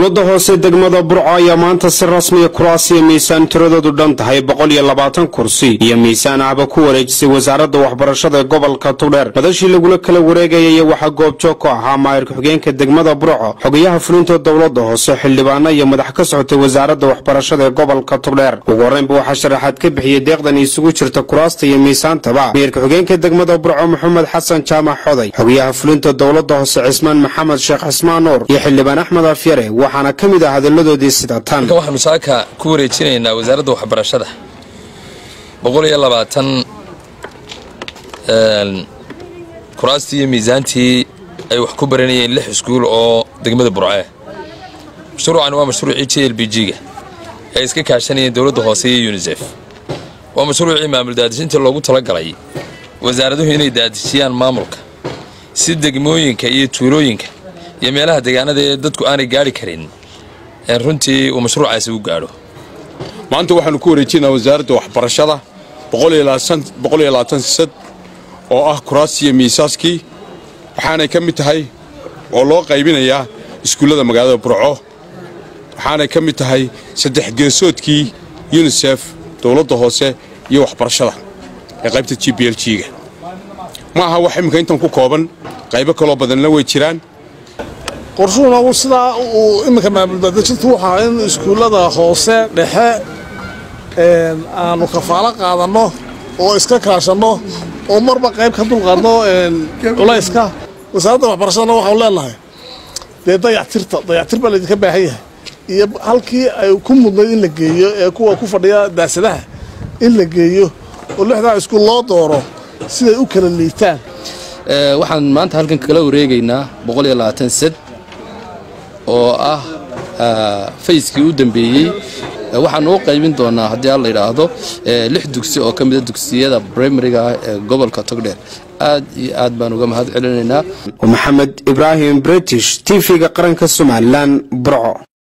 dowladda hoose degmada burco ayaa maanta si rasmiya kuraasiya miisaan tiradoodu dhan tahay boqol iyo labaatan kursi iyo miisaan ahba ku wareejisay wasaaradda waxbarashada ee gobolka tugdheer madashii lagula kala wareegayay waxaa goobjoog ku ahaa maayir ku-xigeenka degmada burco xogayaha fulinta dowladda hoose xildhibaano iyo madax ka socotay wasaaradda waxbarashada ee gobolka tugdheer ugu horreynba waxaa sharaxaad ka bixiyey deeqdan isugu jirta kuraasta iyo miisaantaba maayir ku-xigeenka degmada burco maxamed xasan jaamac xoday xogayaha fulinta dowladda hoose cismaan maxamed sheekh cismaan nuur iyo xildhibaan axmed afyare waxaana ka mid ah hadalladoodii sida tan waxaanu saaka ku wareejinaynaa wasaaradda waxbarashada boqol iyo labaatan kuraastii iyo miisaantii ay wax ku baranayeen lix iskuul oo degmada burcee mashruucani waa mashruucii j l b g-ga ay iska kaashanayeen dowladda hoose iyo yunisef waa mashruucii maamul daadijinta loogu talagalay wasaaraduhu inay daadijiyaan maamulka si degmooyinka iyo tuulooyinka iyo meelaha deegaanada ee dadku aanay gaari karin runtii uu mashruucaasi u gaadho maanta waxaanu ku wareejinaa wasaaradda waxbarashada sad oo ah kuraasiya miisaaskii waxaanay ka mid tahay oo loo qaybinayaa iskuullada magaalada burco waxaanay ka mid tahay saddex geesoodkii yunisef dowladda hoose iyo waxbarashada ee qaybta g b l g-ga ma aha wax imminka intan ku kooban qaybo kaloo badanna way jiraan qorshuhuna sidaa uu iminka maamuldaadejintu waxaa in iskuullada hoose dhexe aanu kafaalo qaadanno oo iska kaashanno oo marba qayb ka dulqaadno culayska wasaaradda waxbarashadana waxaanu leenahay dee dayactirta dayactir baa laydinka baahan yahay iyo halkii ay ku mudnayd in la geeyo ee kuwa ku fadhiya daasadaha in la geeyo oo lixdaa iskuul loo dooro siday u kala liitaan waxaan maanta halkan kala wareegaynaa boqol iyo labaatan sad oo ah fayskii u dambeeyey waxaan u qaybin doonaa haddii alla yidhaahdo lix dugsi oo ka mida dugsiyada brimariga ah ee gobolka togdheer aad iyo aad baan uga mahad celinaynaa maxamed ibraahim british tv-ga qaranka somalilan burco